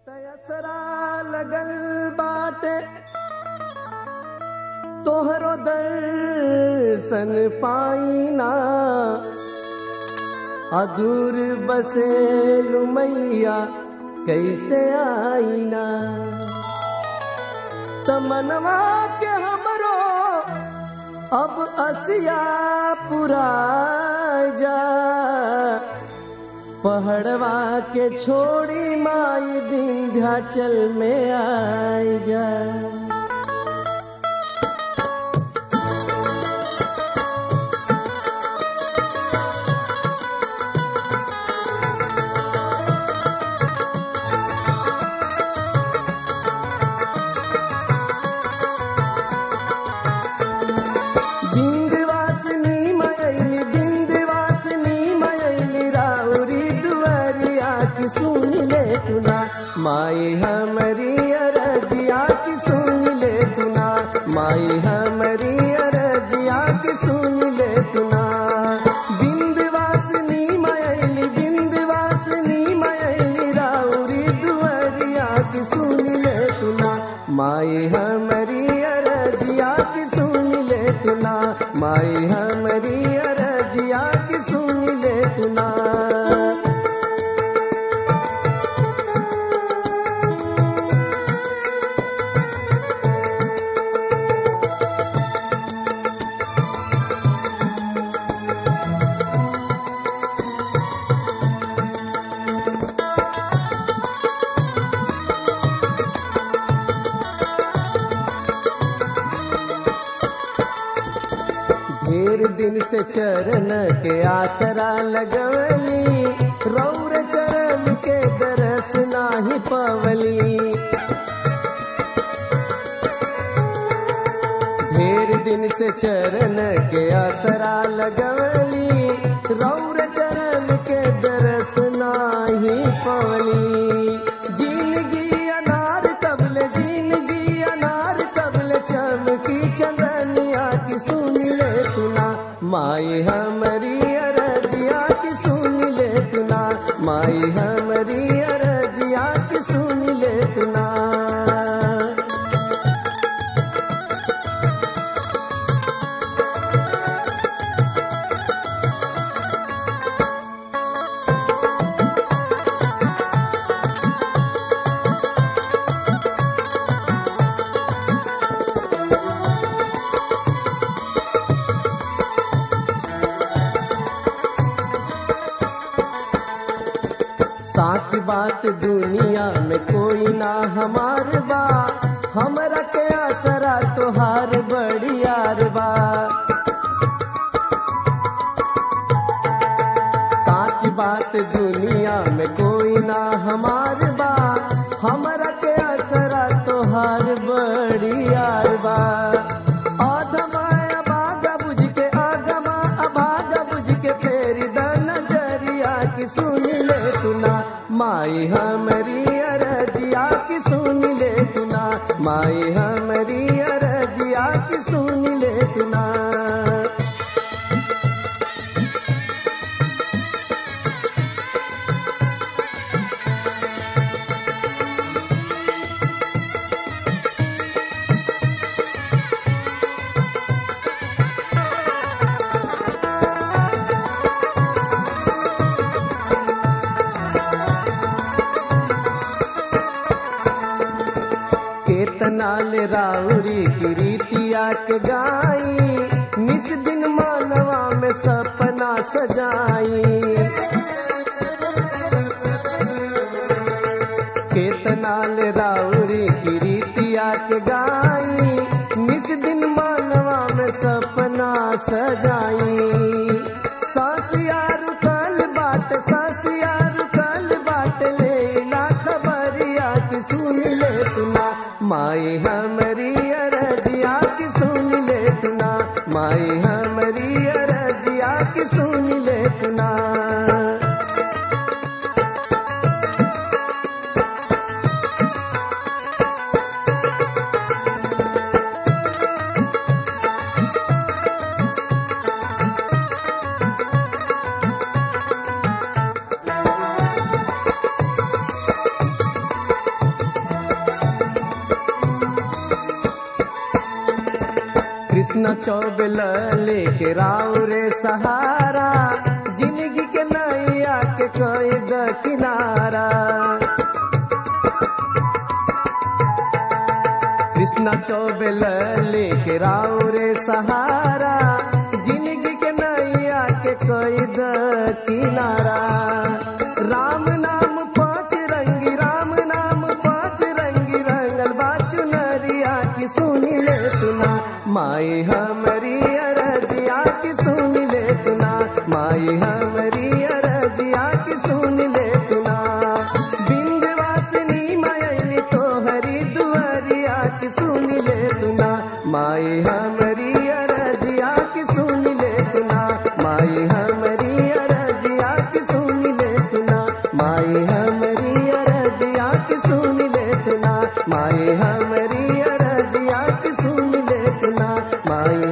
तयसरा लगल बाटे तोहरो दर्शन पाईना अधूर बसे मैया कैसे आईना तमनवा के हमरो अब असिया पुरा जा पहड़वा के छोड़ी माई विंध्याचल में आई जा बिंदवासिनी मयली बिंदवासिनी मयली राउरी दुआरिया की सुन ले तुना माई हमारी अरजिया की सुन ले तुना माई हमारी अरजिया की सुन ले तुना बिंदवासिनी मयली बिंदवासिनी मयली राउरी दुआरिया की सुन ले तुना माई हमारी अरजिया की सुन ले तुना माई हमारी अरजिया की सुन ले तुना ढेर दिन से चरण के आसरा लगवली रौर चरण के दरस नाही पवली ढेर दिन से चरण के आसरा लगवली रौर चरण के दरस नाही पवली जिंदगी अनार तबले जिंदगी अनार तबले चमकी चंदनिया की सुन ले तुना माई हमारी अरजिया की सुन ले तुना माई हमारी अरजिया की सुन ले तुना साच बात दुनिया में कोई ना हमार बा हमरा के आसरा तोहार बड़ी यार बा साच बात दुनिया में कोई ना हमार बा हमरा के आसरा तोहार बड़ी यार बा आधमा अभागा बुझ के आगमा अभागा बुझ के फेरी द नजरिया की सुन ले तुना माई हमारी अरजिया की सुन ले तुना माई हमारी अरजिया की सुन ले तुना केतनाल राउरी की रीतिया के गाई निस दिन मानवा में सपना सजाई केतनाल राउरी की रीतिया के गाई निस दिन मानवा में सपना सजाई सासिया रुकल बाट सासिया रुकल बाट ले ना खबरिया की सुन ले तुना माई हमारी अरजिया की सुन ले तुना माई हमारी अरजिया की सुन ले तुना कृष्ण चौबेल लेके राव रे सहारा जिंदगी के नैया के कैद किनारा कृष्ण चौबेल लेके राव रे सहारा जिंदगी के नैया के कैद किनारा राम नाम पाँच रंगी राम नाम पाँच रंगी रंगल बाचु नरिया की सुनी ले तुना माई हमारी अरजिया की सुन ले तुना माई हमारी अरजिया की सुन ले तुना बिंदवासिनी मायली तो हरी दुआरिया की सुन ले तुना माई हमारी अरजिया की सुन ले तुना माई हमारी अरजिया की सुन ले तुना माई हमारी अरजिया की सुन ले तुना माई हमारी अरजिया की सुन ले तुना माई